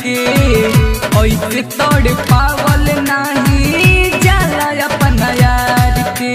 के ऐसे तोड़ पावल नाही जाला अपन यार के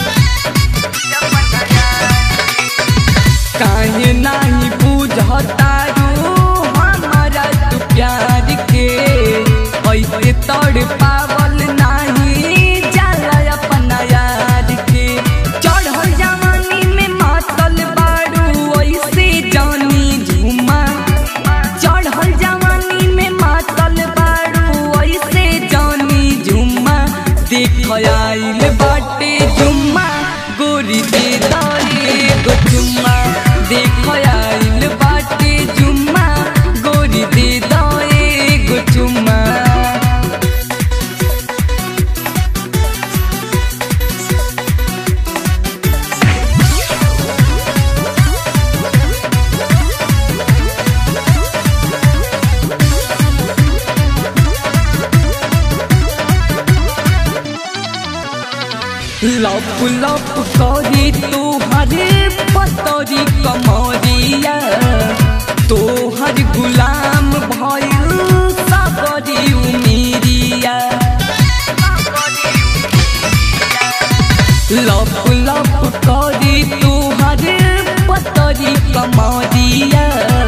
काहे नाही बुझतारू हमारा तू प्यार के ऐसे तोड़ पावल नाही जाला अपन यार के चढ़ल जवानी में मातल बारू ऐसे जानी झूमा चढ़ल जवानी में मातल बारू ऐसे जानी झुम्मा देख आइल बाटे जुम्मा गोरी दे दाए गो चुम्मा देख आइल बाटे जुम्मा गोरी दे दाए गो चुम्मा लप लप करी तोहरे पतरी कमरिया तोहर गुलाम भइल सबरी उमिरिया लप लप करी तोहरे पतरी कमरिया